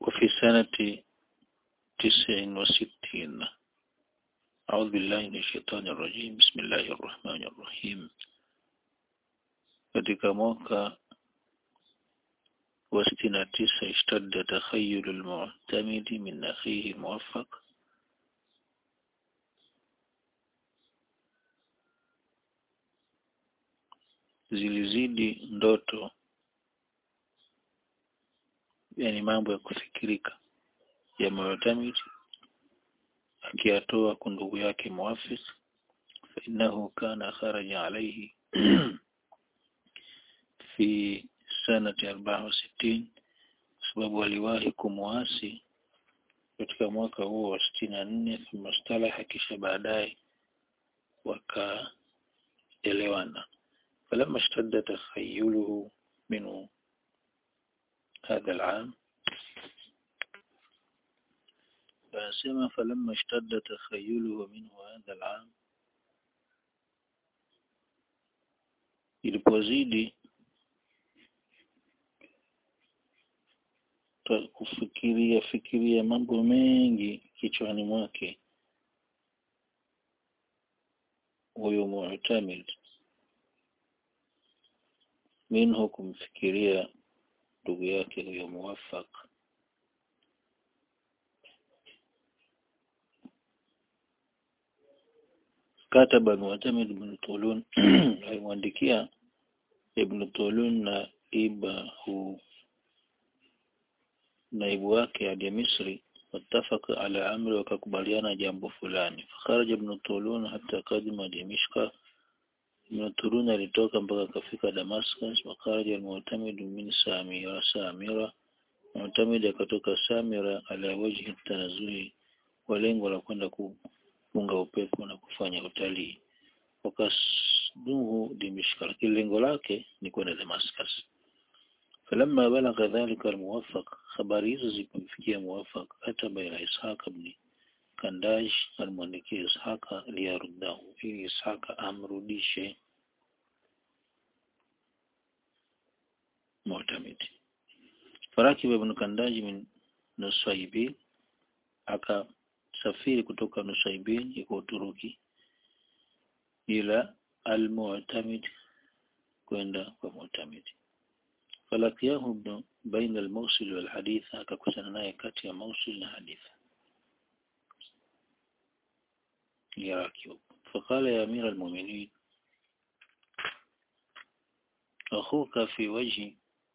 وفي سنة تسع وستين أعوذ بالله من الشيطان الرجيم بسم الله الرحمن الرحيم katika mwaka wa sitini na tisa ishtadda takhayulu lmu'tamidi min akhihi muwaffaq zilizidi ndoto yani mambo ya kufikirika ya mu'tamid akiyatoa kwa ndugu yake muwafiq fa innahu kana kharaja alayhi fi sanati arbaa wa sitini kwa sababu aliwahi kumwasi katika mwaka huo wa sitini na nne thumma stalaha kisha baadaye wakaelewana فلما اشتد تخيله منه هذا العام فأسمى فلما اشتد تخيله منه هذا العام ilipozidi kufikiria fikiria mambo mengi kichwani mwake huyo mu'tamid minhu kumfikiria ndugu yake huyo muwafaq kataba mu'tamid ibn Tulun alimwandikia ibn Tulun na ibahu naibu wake hadi Misri watafaka ala amri wakakubaliana jambo fulani fakharaja ibn Tulun hata kadima Dimishka ibn Tulun alitoka mpaka akafika Damascus wakaraja al-Mu'tamid min Samira Samira Mu'tamid akatoka Samira ala wajhi tanazuhi kwa lengo la kwenda kupunga upepo na kufanya utalii wakasduhu Dimishka lakini lengo lake ni kwenda Damascus فلما بلغ ذلك الموفق habari hizo zilipomfikia muwafaq ataba ila Ishaq ibn Kandash alimwandikia Ishaka liyaruddahu ili Ishaka amrudishe Mu'tamid farakib ibn Kandaji min Nusaybil akasafiri kutoka Nusaybil iko Uturuki ila al-Mu'tamid kwenda kwa Mu'tamid falakiyahu ibn baina al-Mawsil wal hadith akakutana naye kati ya Mawsil na hadithi يراكب فقال يا أمير المؤمنين أخوك في وجه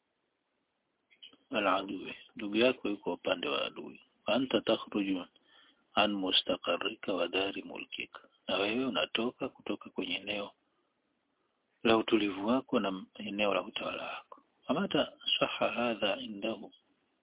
العدو ndugu yako yuko upande wa adui anta takhruju an mustaqarrika wa dari mulkika na wewe unatoka kutoka kwenye eneo la utulivu wako na eneo la utawala wako amata saha hadha indahu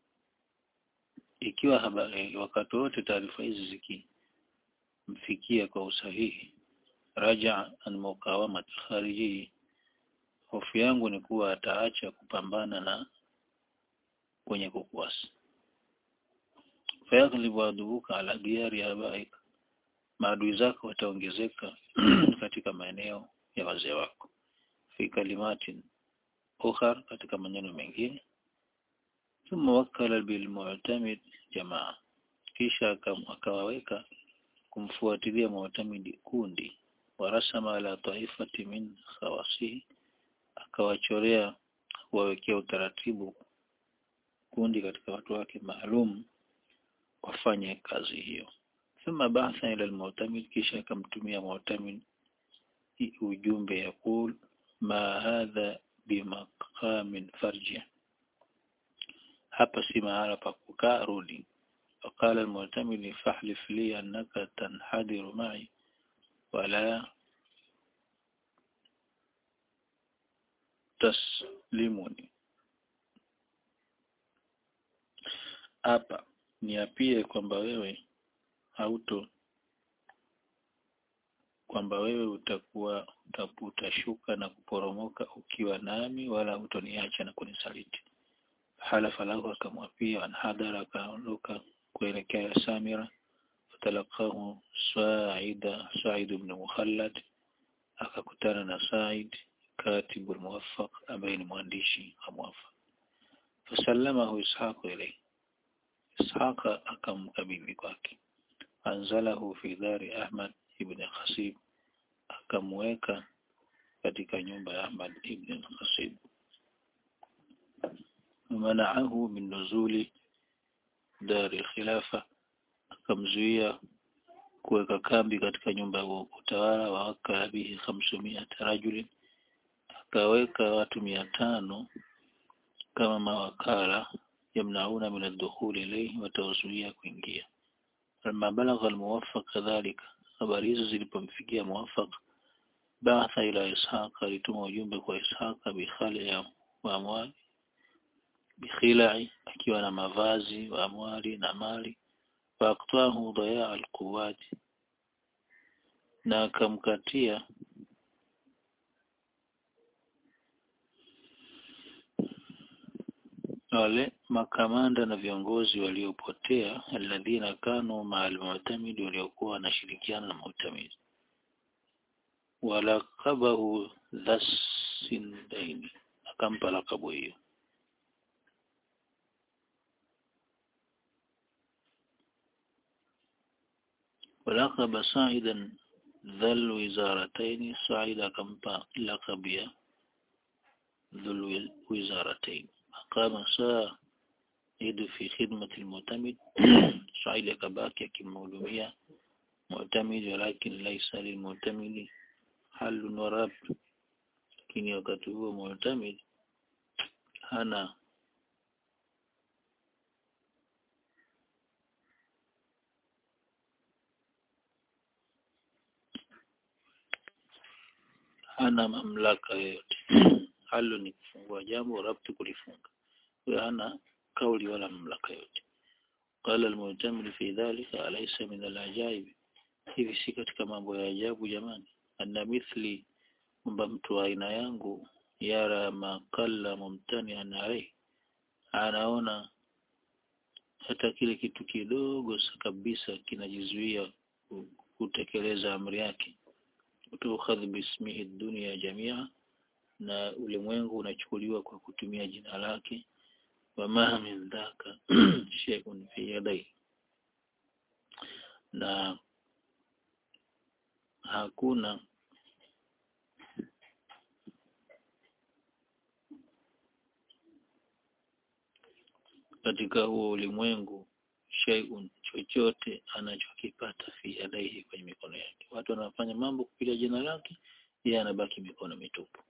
ikiwa habari wakati wote taarifa hizi ziki mfikia kwa usahihi raja an muqawamat khariji hofu yangu ni kuwa ataacha kupambana na kwenye kukuasi fayaghlibu adubuka ala diyari abaik maadui zako wataongezeka katika maeneo ya wazee wako fi kalimatin ukhar katika maneno mengine thumma wakkala bilmu'tamid jamaa kisha akawaweka kumfuatilia mu'tamidi kundi warasama ala taifati min khawasihi akawachorea kuwawekea utaratibu kundi katika watu wake maalum wafanye kazi hiyo thumma ba'atha ila al-mu'tamid kisha akamtumia mu'tamid ujumbe yakul ma hadha bimaqamin farji hapa si mahala pa kukaa rudi فقال المعتمد فاحلف لي أنك تنحدر معي ولا تسلمني hapa niapie kwamba wewe hauto kwamba wewe utakuwa utashuka na kuporomoka ukiwa nami wala hutoniacha na kunisaliti halafa lahu akamwapia anhadara akaondoka kuelekea Samira fatalaqahu Sa'ida Sa'id ibn Mukhallad akakutana na Sa'id katibu al-Muwaffaq ambaye ni mwandishi wa Muwaffaq fasallamahu Ishaq ilayhi Ishaqa akamkabidhi kwake anzalahu fi dari Ahmad ibn Khasib akamweka katika nyumba ya Ahmad ibn Khasib manaahu min nuzuli dari khilafa akamzuia kuweka kambi katika nyumba ya utawala wa wakala bihi khamsumia rajulin akaweka watu mia tano kama mawakala yamnauna min ad-dukhul ilayhi watawazuia kuingia lama balagha al-muwaffaq kadhalika habari hizo zilipomfikia muwaffaq baatha ila ishaq alituma ujumbe kwa ishaq bikhali ya amwali bikhilai akiwa na mavazi wa amwali na mali faaktahu dayaa alquwati na akamkatia wale makamanda na viongozi waliopotea alladhina kanu ma'al mu'tamid waliokuwa wanashirikiana na mu'tamid walakabahu dhasindaini akampa lakabu hiyo ولقب سعيدا ذا الوزارتين سعيد akampa lakabu ya ذو الوزارتين قام سعيد في خدمة المعتمد سعيد akabaki akimhudumia معتمد ولكن ليس للمعتمد حل ورب lakini wakati huo معتمد hana hana mamlaka yoyote halo ni kufungua jambo rabti kulifunga huyo hana kauli wala mamlaka yote qala almu'tamil fi dhalika alaysa min alajaib hivi si katika mambo ya ajabu jamani anna mithli kwamba mtu wa aina yangu yara makalla mumtani alayhi anaona hata kile kitu kidogo kabisa kinajizuia kutekeleza amri yake tukhadh bismihi dunya jamia na ulimwengu unachukuliwa kwa kutumia jina lake wama min dhaka shay'un fi yadai na hakuna katika huo ulimwengu shay'un chochote anachokipata fi yadaihi kwenye mikono yake watu wanafanya mambo kupitia jina lake yeye anabaki mikono mitupu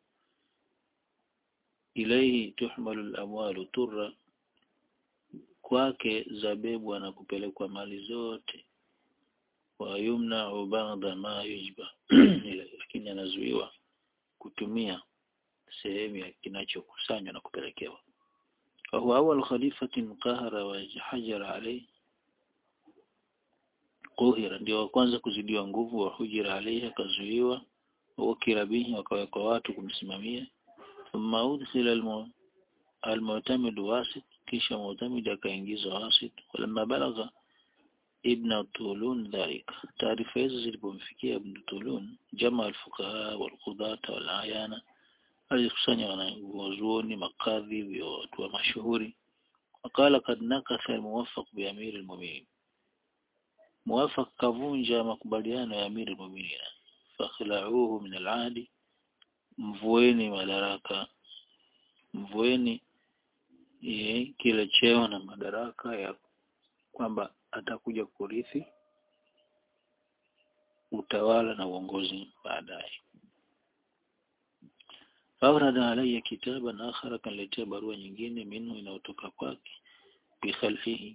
ilaihi tuhmalu al-amwalu turra kwake zabebwa na kupelekwa mali zote wa yumna ba'da ma yujba lakini anazuiwa kutumia sehemu ya kinachokusanywa na kupelekewa وهو أول خليفة قهر وحجر عليه قهر ndio wa kwanza kuzidiwa nguvu wa hujira alayhi akazuiwa wakila bihi wakawekwa watu kumsimamia thumma udkhila almu'tamid wasit kisha mu'tamid akaingizwa wasit walamma balagha ibn Tulun dhalika taarifa hizo zilipomfikia ibn Tulun jamaa alfuqaha walqudata walayana alikusanya wanazuoni makadhi watu wa mashuhuri wakala kad nakatha almuwaffaq bi amir almu'minin muwaffaq kavunja makubaliano ya amir almu'minin fakhla'uhu min al'adi mvueni madaraka mvueni ye, kile cheo na madaraka ya kwamba atakuja kurithi utawala na uongozi baadaye Faurada alayya kitaban akhara kaniletea barua nyingine minhu inayotoka kwake bikhalfihi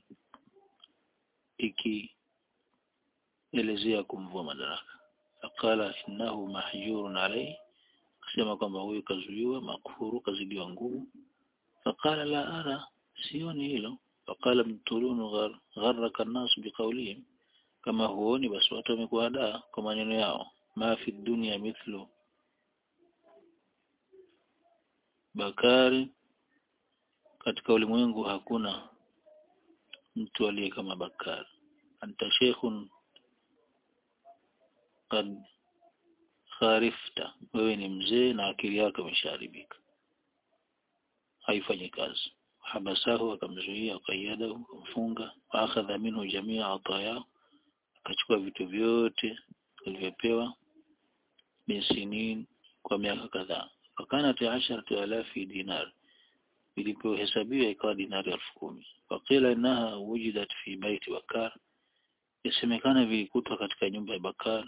ikielezea kumvua madaraka faqala innahu mahjurun alayhi akasema kwamba huyu kazuiwa makfuru kazidiwa nguvu faqala la ara sioni hilo faqala mtulunu gharraka an-nas biqawlihim kama huoni basi watu wamekuadaa kwa maneno yao ma fi dunya mithlu Bakari katika ulimwengu hakuna mtu aliye kama Bakari anta sheikhun kad kharifta wewe ni mzee na akili yako imeshaharibika haifanyi kazi habasahu akamzuia qayyadahu kumfunga wa akhadha minhu jamia ataya akachukua vitu vyote alivyopewa bisinin kwa miaka kadhaa fakanat asharatu alafi dinar ilipohesabiwa ikawa dinari elfu kumi waqila innaha wujidat fi baiti bakar yasemekana vilikutwa katika nyumba ya bakar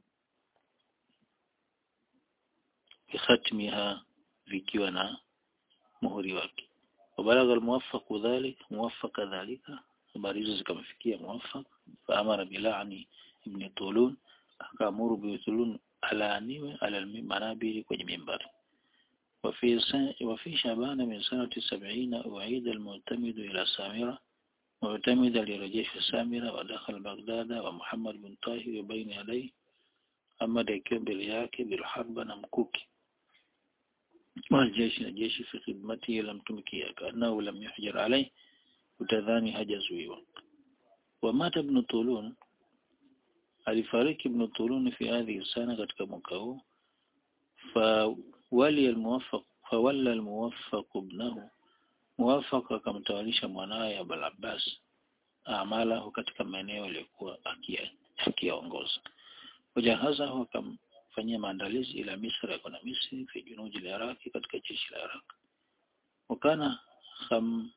bikhatmiha vikiwa na muhuri wake wabalagha almuwaffaq dhalik muwaffaq dhalika habari hizo zikamfikia muwaffaq faamara bilani ibn tulun akaamuru bi tulun alaaniwe ala manabiri kwenye mimbari وفي وفي شعبان من سنة سبعين أعيد المعتمد إلى سامرة معتمد لرجيش سامرة ودخل بغداد ومحمد بن طاهر بين يديه أما ديكيوم بالياك بالحرب نمكوكي والجيش الجيش في خدمته لم تمكيه كأنه لم يحجر عليه utadhani hajazuiwa wamata ibn Tulun alifariki ibn Tulun fi hadhihi sana katika mwaka huu fa wali almuwaffaq fa walla almuwaffaq ibnahu muwaffaq akamtawalisha mwanawe Abul Abbas amala katika maeneo yaliyokuwa akiongoza wajahazahu akamfanyia maandalizi ila Misri kuna Misri fi junuji la Iraq katika jeshi la Iraq wakana kham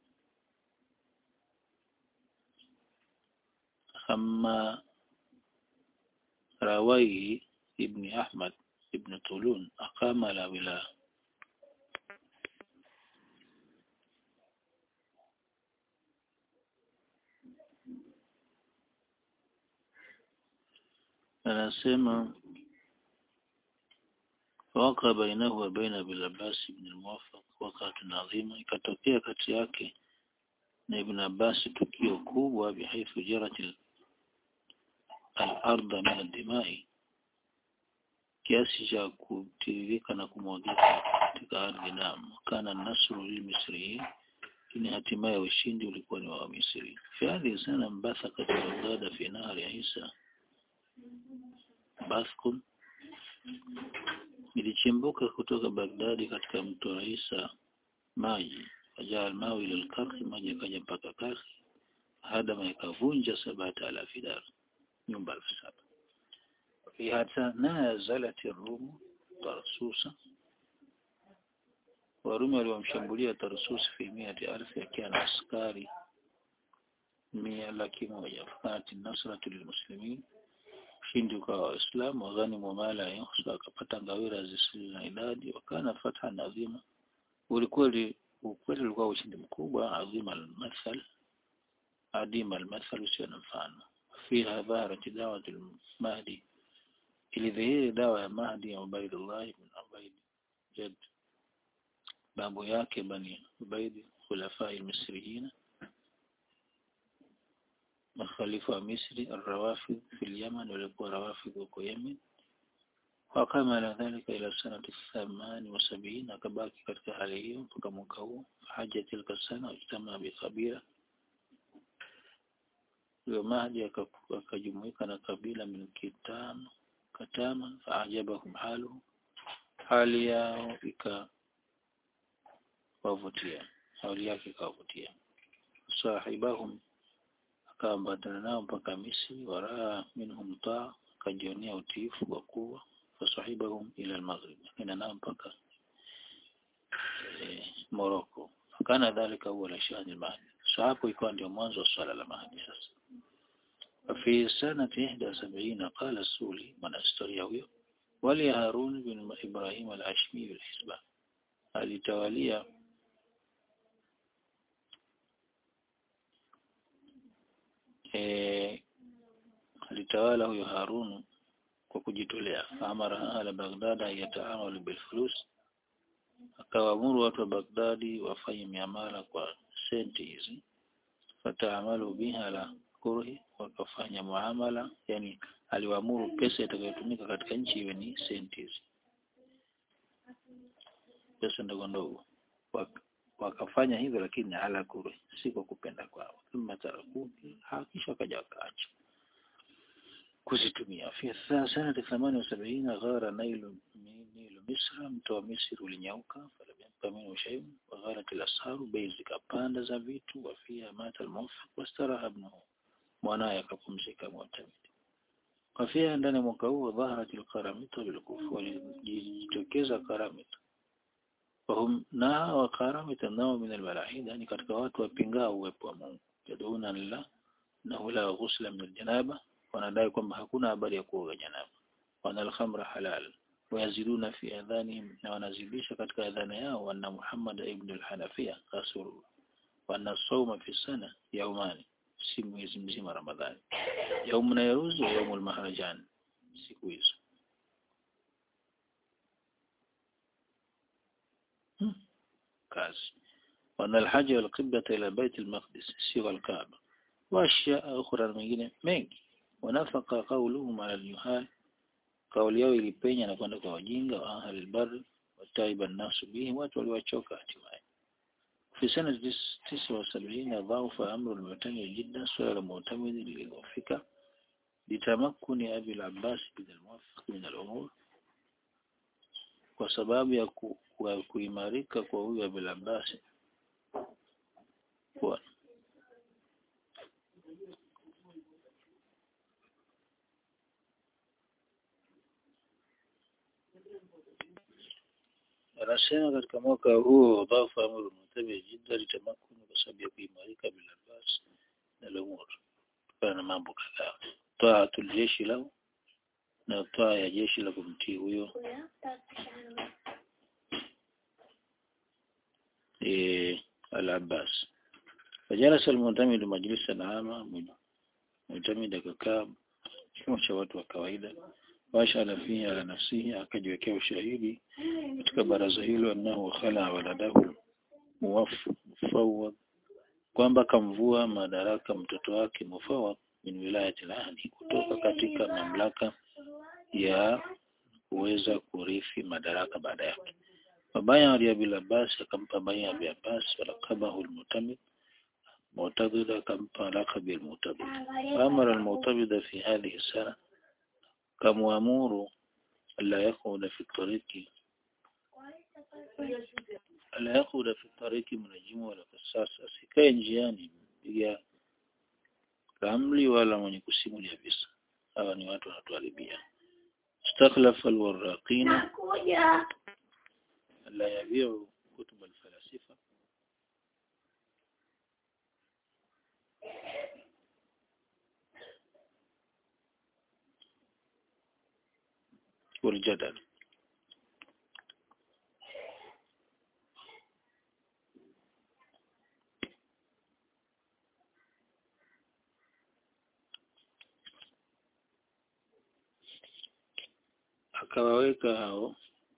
أما راويه ابن أحمد ابن طولون أقام على ولاء anasema waka bainahu wa baina Abil Abbas ibn al-Muwaffaq wakati adhima ikatokea kati yake na Ibn Abbas tukio kubwa bihaithu jarat al-ardh min ad-dima'i kiasi cha kutiririka na kumwagika katika ardhi damu kana nasru lilmisriyin lakini hatimaye ushindi ulikuwa ni wa Misri fi hadhihi sana mbatha katika Baghdad fi nahari Isa Baskun ilichimbuka kutoka Baghdadi katika mto Isa maji wajaa almawi ila alkarhi maji yakaja mpaka karhi hadama ikavunja sabata alafi dar nyumba elfu saba hata nazalat Rum Tarsusa Warumi waliwamshambulia Tarsus fi miati alfi akiwa na askari mia laki moja fakanati nasratu lilmuslimin ushindi ukawa waislamu waghanimu mala yuhsa akapata ngawira zisizo na idadi wakana fatha adhima ulikuwa ukweli ulikuwa ushindi mkubwa adhima almathal adima almathal usio na mfano fiha dhaharat dawat almahdi ilidhihiri dawa ya Mahdi ya Ubaidullah ibn Ubaid jad babu yake bani Ubaid khulafa al-Misriyin makhalifa wa Misri الروافض في اليمن walikuwa rawafidh huko Yemen وقام على ذلك إلى سنة الثمان وسبعين akabaki katika hali hiyo mpaka mwaka huu haja tilka sana ijtama bi kabila huyo Mahdi akajumuika na kabila min kitano katama faajabahum halu hali yao ikawavutia hali yake ikawavutia sahibahum akaambatana nao mpaka Misri waraa minhum taa akajionea utiifu wa kuwa fasahibahum ila al-maghrib akaenda nao mpaka e, Morocco kana dhalika huwa la shani al-mahdi so hapo ikawa ndio mwanzo wa swala la mahdi sasa في سنة إحدى سبعين قال السولي من أستوريا huyo wali Harun bin Ibrahim al-Ashmi al-Hisba alitawalia eh alitawala huyo Harun kwa kujitolea amara ala Baghdad yataamalu bil fulus akawaamuru watu wa Baghdadi wafanye miamala kwa senti hizi fataamalu biha la kurhi wakafanya muamala yani aliwaamuru pesa itakayotumika katika nchi iwe ni senti hizi pesa ndogo ndogo wakafanya hivyo lakini ala kurhi si kwa kupenda kwao thumma tarakuki hakisha wakaja wakaacha kuzitumia fi sana 78 ghara nailu nilu misra mto wa misri ulinyauka falam yabqa minhu shay'un wa ghalat al-asharu bei zikapanda za vitu wa fiha mata al-muwaffiq wastaraha ibnuhu mwanaye akapumzika mu'tamid wa fiha ndani mwaka huo dhaharat al-qaramita bil-kufa walijitokeza karamita wahum na wa karamita nao min al-malahida yani katika watu wapingao uwepo wa Mungu yaduna lillah na la ghusla min al-janaba wanadai kwamba hakuna habari ya kuoga janaba wana al-khamra halal wayaziduna fi adhanihim na wanazidisha katika adhana yao anna Muhammad ibn al-Hanafiya rasulullah wa anna sawma fi sana yaumani si mwezi mzima Ramadhani yaumu na yaruzu wa yaumu al-mahrajan siku hizo hmm. kazi wana al-hajj wal-qiblata ila bait al-maqdis si al-kaaba wa ashya ukhra mengine mengi wanafaka qawluhum ala al-yuhal kauli yao ilipenya na kwenda kwa wajinga wa ahli albar wataiba nasu bihi watu waliwachoka hatimaye fi sana tisa wa sabini dhaufa amru al-mu'tamid jiddan swala la mu'tamid lililofika litamakkuni abi al-abbas bin al-muwaffiq min al-umur kwa sababu ya ku, ku, kuimarika kwa huyu abi al-abbas kwa anasema katika mwaka huo dhafa amru mutabi jidda litamakuni kwa sababu ya kuimarika bila basi na lumur kutokana na mambo kadhaa taatul jeshi lau na taa ya jeshi la kumtii huyo e, al-Abbas fajalasa al-mu'tamid majlisan ama mu'tamid akakaa kimo cha watu wa kawaida washala fihi ala nafsihi akajiwekea ushahidi katika baraza hilo annahu khala waladahu muwafawad kwamba kamvua madaraka mtoto wake mufawad min wilayati al-ahdi kutoka katika mamlaka ya kuweza kurithi madaraka baada yake Mabaya Ali Abi Abbas akampa baya Abi Abbas walakabahu al-mutamid معتضد كم لقب المعتضد فأمر المعتضد في هذه السنة كمأمور ألا يقعد في الطريق ألا يقعد في الطريق منجم ولا قصاص asikae njiani piga ramli wala mwenye kusimulia visa hawa ni watu wanatuharibia istakhlafa alwarraqina la yabiu kutub alfalasifa والجدل akawaweka hao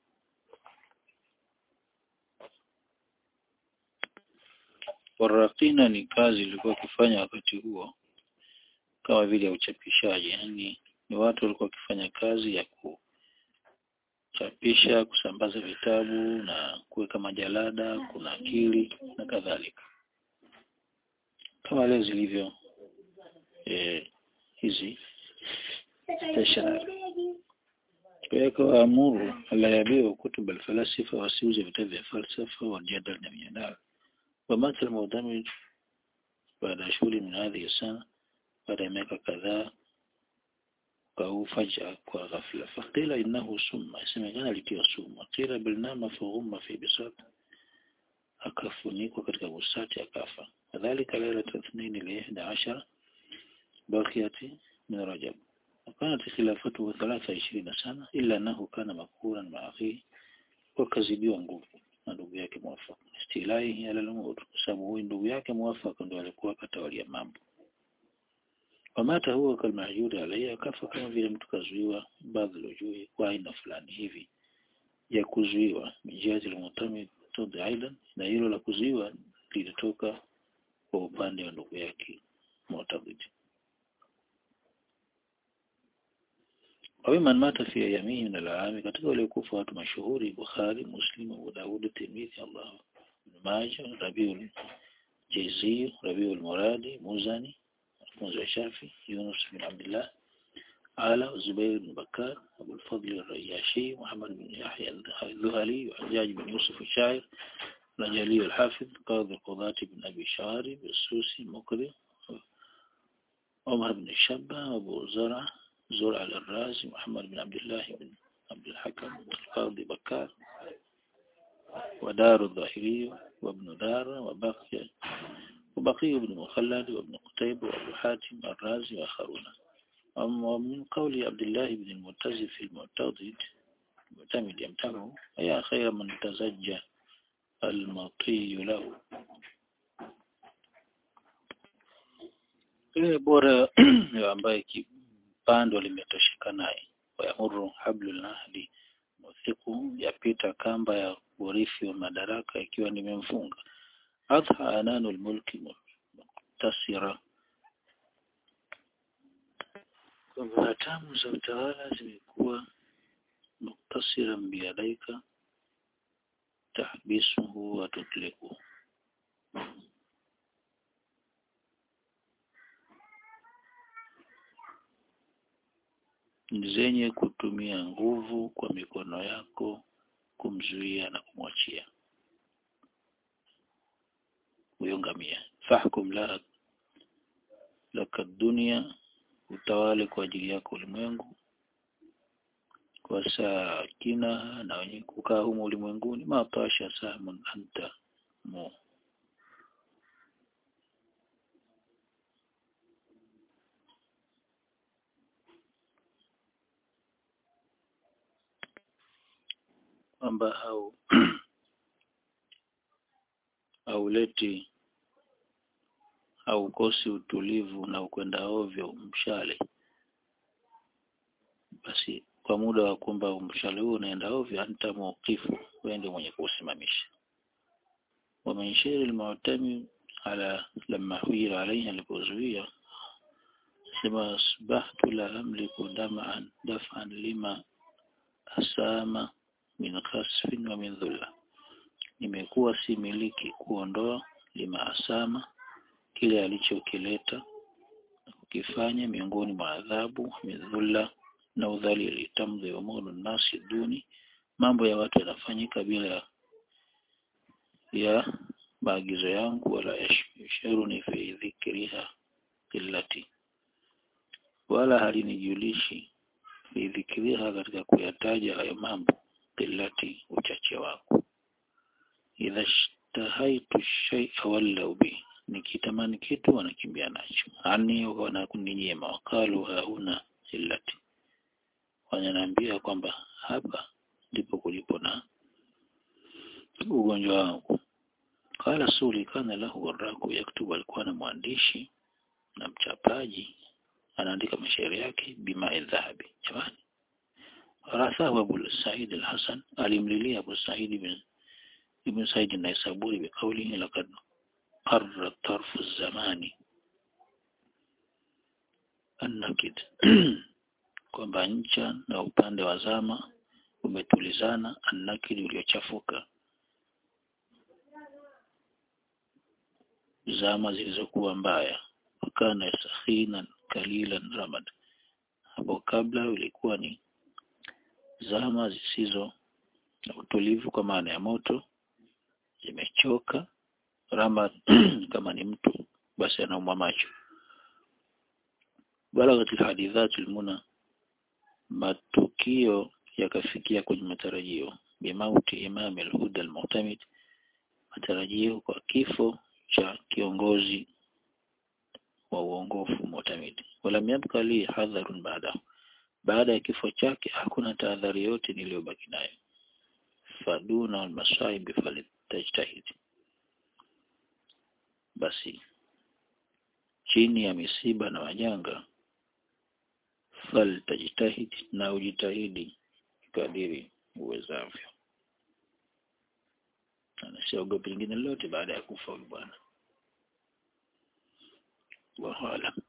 warakina ni kazi ilikuwa kufanya wakati huo kama vile ya uchapishaji yani ni watu walikuwa wakifanya kazi ya kuchapisha kusambaza vitabu na kuweka majalada kuna akili na kadhalika kama leo zilivyo eh, hizi stationary kwa amuru ala yabiu kutub alfalasifa wasiuze vitabu vya falsafa wa jadal na mijadala ومات المعتمد بعد شهور من هذه السنة بعد miaka kadhaa au faj'a kwa ghafla faqila innahu summa isemekana alitiwa sumu qila bilnama faghumma fi bisat akafunikwa katika busati akafa kadhalika laila tathnin li 11 bakiyati min rajab وكانت خلافته 23 سنة إلا أنه كان مقهورا مع أخيه وكذبيwa nguvu na ndugu yake mwafaka istilai ala al-umur sababu huyu ndugu yake mwafaka ndio alikuwa katawalia mambo wamata huwa kalmahjuri alayhi akafa kama vile mtu kazuiwa baadhi lojui kwa aina fulani hivi ya kuzuiwa mijazi al-mutamid tudhi aidan na hilo la kuzuiwa lilitoka kwa upande wa ndugu yake mu'tabid ومن مات في يمين من العام katika waliokufa watu mashuhuri Bukhari Muslim Abu Daud Tirmidhi Allah Ibn Majah Rabiul Jayzi Rabiul Muradi Muzani wanafunzi wa Shafi Yunus bin Abdullah Ala Zubair bin Bakar Abu al-Fadl al-Riyashi Muhammad bin Yahya al-Dhuhali Hajjaj bin Yusuf al-Shair رجلي الحافظ قاضي القضاة بن أبي شارب السوسي مقري عمر بن الشبة أبو زرع زرع الرازي محمد بن عبد الله بن عبد الحكم القاضي بكار ودار الظاهري وابن دار وبقي وبقي بن مخلد وابن قتيبة وابو حاتم الرازي وآخرون ومن قول عبد الله بن المعتز في المعتضد المعتمد يمتنه يا خير من تزجى المطي له ile bora ambaye kipando limetosheka naye wayamuru hablul nahdi muthiku yapita kamba ya urithi wa madaraka ikiwa nimemfunga adha ananul mulki muktasira kwamba hatamu za utawala zimekuwa muktasira biyadaika tahbisuhu wa tutliku zenye kutumia nguvu kwa mikono yako kumzuia na kumwachia huyo ngamia fahkum la laka dunia utawale kwa ajili yako ulimwengu kwa sakina na wenye kukaa humo ulimwenguni mapasha samun anta mu kwamba au hauleti haukosi utulivu na ukwenda ovyo mshale basi kwa muda wa kwamba mshale huu unaenda ovyo anta mawqifu wewe ndio mwenye kuusimamisha ومن شير المعتمد على لما حير عليه alipozuia sema asbahtu la amliku dam'an daf'an lima asama min khasfin wa min dhulla nimekuwa si miliki kuondoa lima asama kile alichokileta na kukifanya miongoni mwa adhabu midhulla na udhalili tamdhi umuru nasi duni mambo ya watu yanafanyika bila ya maagizo yangu wala yashuruni fi dhikriha illati wala halinijulishi fi dhikriha katika kuyataja hayo mambo illati uchache wangu idha shtahaitu shay'a wallau bi nikitamani kitu wanakimbia nacho ani wanakuninyima wakalu hauna illati wananiambia kwamba hapa ndipo kulipo na ugonjwa wangu qala suli kana lahu waraku yaktubu alikuwa na mwandishi na mchapaji anaandika mashairi yake bima dhahabi jamani rasahu Abu Said al-Hasan alimlilia Abu Said ibn ibn Said an-Naisaburi biqawlihi laqad qarra tarfu zamani annakid kwamba ncha na upande wa zama umetulizana annakid uliochafuka zama zilizokuwa mbaya wakana sakhinan kalilan ramad hapo kabla ulikuwa ni zama zisizo na utulivu kwa maana ya moto zimechoka ramad kama ni mtu basi anaumwa macho balaghat alhadithat almuna matukio yakafikia kwenye matarajio bimauti imam alhuda almu'tamid matarajio kwa kifo cha kiongozi wa uongofu mu'tamid wala yabqa li hadharun baada baada ya kifo chake hakuna tahadhari yote niliyobaki nayo faduna almasaib falitajtahid basi chini ya misiba na majanga faltajtahid na ujitahidi kadiri uwezavyo anasiogopa lingine lolote baada ya kufa huyu bwana wallahu alam